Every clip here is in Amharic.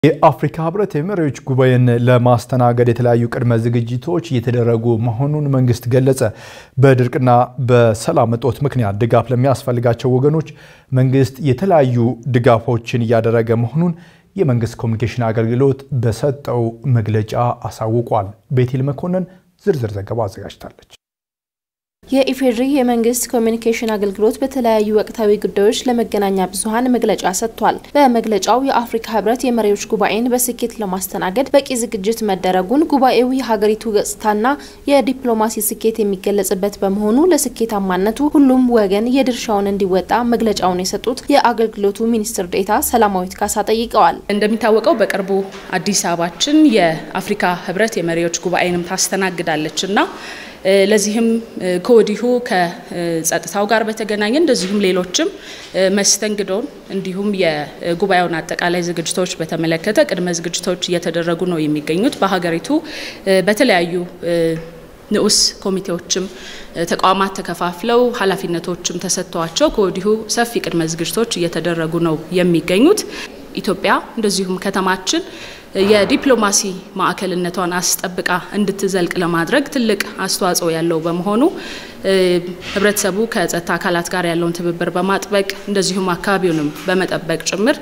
የአፍሪካ ህብረት የመሪዎች ጉባኤን ለማስተናገድ የተለያዩ ቅድመ ዝግጅቶች እየተደረጉ መሆኑን መንግስት ገለጸ። በድርቅና በሰላም እጦት ምክንያት ድጋፍ ለሚያስፈልጋቸው ወገኖች መንግስት የተለያዩ ድጋፎችን እያደረገ መሆኑን የመንግስት ኮሚኒኬሽን አገልግሎት በሰጠው መግለጫ አሳውቋል። ቤቴል መኮንን ዝርዝር ዘገባ አዘጋጅታለች። የኢፌዴሪ የመንግስት ኮሚኒኬሽን አገልግሎት በተለያዩ ወቅታዊ ጉዳዮች ለመገናኛ ብዙኃን መግለጫ ሰጥቷል። በመግለጫው የአፍሪካ ህብረት የመሪዎች ጉባኤን በስኬት ለማስተናገድ በቂ ዝግጅት መደረጉን፣ ጉባኤው የሀገሪቱ ገጽታና የዲፕሎማሲ ስኬት የሚገለጽበት በመሆኑ ለስኬታማነቱ ሁሉም ወገን የድርሻውን እንዲወጣ መግለጫውን የሰጡት የአገልግሎቱ ሚኒስትር ዴኤታ ሰላማዊት ካሳ ጠይቀዋል። እንደሚታወቀው በቅርቡ አዲስ አበባችን የአፍሪካ ህብረት የመሪዎች ጉባኤንም ታስተናግዳለች እና ለዚህም ከወዲሁ ከጸጥታው ጋር በተገናኘ እንደዚሁም ሌሎችም መስተንግዶን እንዲሁም የጉባኤውን አጠቃላይ ዝግጅቶች በተመለከተ ቅድመ ዝግጅቶች እየተደረጉ ነው የሚገኙት። በሀገሪቱ በተለያዩ ንዑስ ኮሚቴዎችም ተቋማት ተከፋፍለው ኃላፊነቶችም ተሰጥተዋቸው ከወዲሁ ሰፊ ቅድመ ዝግጅቶች እየተደረጉ ነው የሚገኙት። ኢትዮጵያ እንደዚሁም ከተማችን የዲፕሎማሲ ማዕከልነቷን አስጠብቃ እንድትዘልቅ ለማድረግ ትልቅ አስተዋጽኦ ያለው በመሆኑ ህብረተሰቡ ከጸጥታ አካላት ጋር ያለውን ትብብር በማጥበቅ እንደዚሁም አካባቢውንም በመጠበቅ ጭምር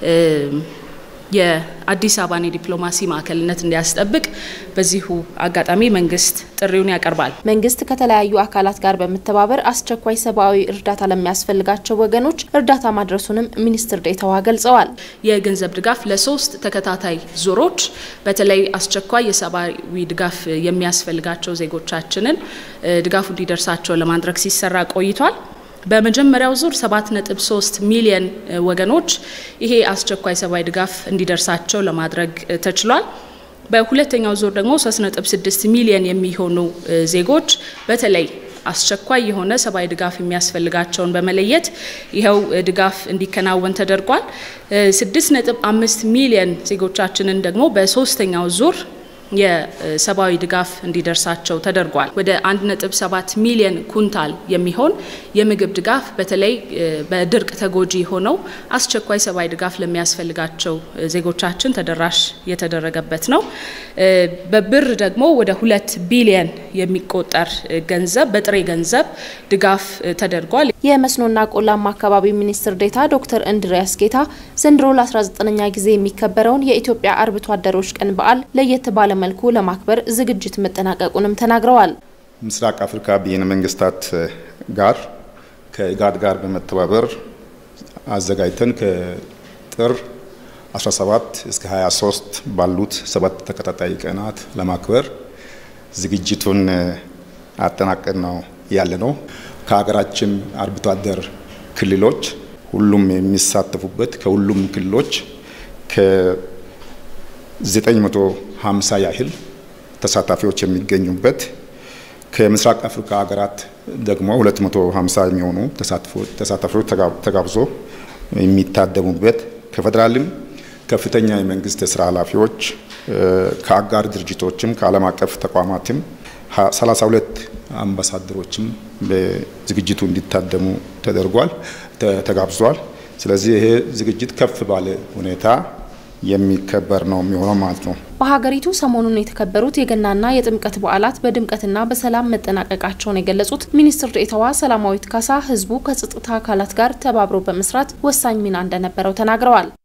የአዲስ አበባን የዲፕሎማሲ ማዕከልነት እንዲያስጠብቅ በዚሁ አጋጣሚ መንግስት ጥሪውን ያቀርባል። መንግስት ከተለያዩ አካላት ጋር በመተባበር አስቸኳይ ሰብአዊ እርዳታ ለሚያስፈልጋቸው ወገኖች እርዳታ ማድረሱንም ሚኒስትር ዴኤታዋ ገልጸዋል። የገንዘብ ድጋፍ ለሶስት ተከታታይ ዙሮች በተለይ አስቸኳይ የሰብአዊ ድጋፍ የሚያስፈልጋቸው ዜጎቻችንን ድጋፉ እንዲደርሳቸው ለማድረግ ሲሰራ ቆይቷል። በመጀመሪያው ዙር 7.3 ሚሊዮን ወገኖች ይሄ አስቸኳይ ሰብአዊ ድጋፍ እንዲደርሳቸው ለማድረግ ተችሏል። በሁለተኛው ዙር ደግሞ 3.6 ሚሊዮን የሚሆኑ ዜጎች በተለይ አስቸኳይ የሆነ ሰብአዊ ድጋፍ የሚያስፈልጋቸውን በመለየት ይኸው ድጋፍ እንዲከናወን ተደርጓል። 6.5 ሚሊዮን ዜጎቻችንን ደግሞ በሶስተኛው ዙር የሰብአዊ ድጋፍ እንዲደርሳቸው ተደርጓል። ወደ 1.7 ሚሊዮን ኩንታል የሚሆን የምግብ ድጋፍ በተለይ በድርቅ ተጎጂ ሆነው አስቸኳይ ሰብአዊ ድጋፍ ለሚያስፈልጋቸው ዜጎቻችን ተደራሽ የተደረገበት ነው። በብር ደግሞ ወደ ሁለት ቢሊዮን የሚቆጠር ገንዘብ በጥሬ ገንዘብ ድጋፍ ተደርጓል። የመስኖና ቆላማ አካባቢ ሚኒስትር ዴኤታ ዶክተር እንድሪያስ ጌታ ዘንድሮ ለ19ኛ ጊዜ የሚከበረውን የኢትዮጵያ አርብቶ አደሮች ቀን በዓል ለየት ባለ መልኩ ለማክበር ዝግጅት መጠናቀቁንም ተናግረዋል። ምስራቅ አፍሪካ ብሔረ መንግስታት ጋር ከኢጋድ ጋር በመተባበር አዘጋጅተን ከጥር 17 እስከ 23 ባሉት ሰባት ተከታታይ ቀናት ለማክበር ዝግጅቱን አጠናቀን ነው ያለ ነው። ከሀገራችን አርብቶ አደር ክልሎች ሁሉም የሚሳተፉበት ከሁሉም ክልሎች ከ950 ያህል ተሳታፊዎች የሚገኙበት ከምስራቅ አፍሪካ ሀገራት ደግሞ 250 የሚሆኑ ተሳታፊዎች ተጋብዞ የሚታደሙበት ከፌዴራልም ከፍተኛ የመንግስት የስራ ኃላፊዎች ከአጋር ድርጅቶችም ከዓለም አቀፍ ተቋማትም 32 አምባሳደሮችም በዝግጅቱ እንዲታደሙ ተደርጓል ተጋብዟል። ስለዚህ ይሄ ዝግጅት ከፍ ባለ ሁኔታ የሚከበር ነው የሚሆነው ማለት ነው። በሀገሪቱ ሰሞኑን የተከበሩት የገናና የጥምቀት በዓላት በድምቀትና በሰላም መጠናቀቃቸውን የገለጹት ሚኒስትር ዴኤታዋ ሰላማዊት ካሳ ህዝቡ ከጸጥታ አካላት ጋር ተባብሮ በመስራት ወሳኝ ሚና እንደነበረው ተናግረዋል።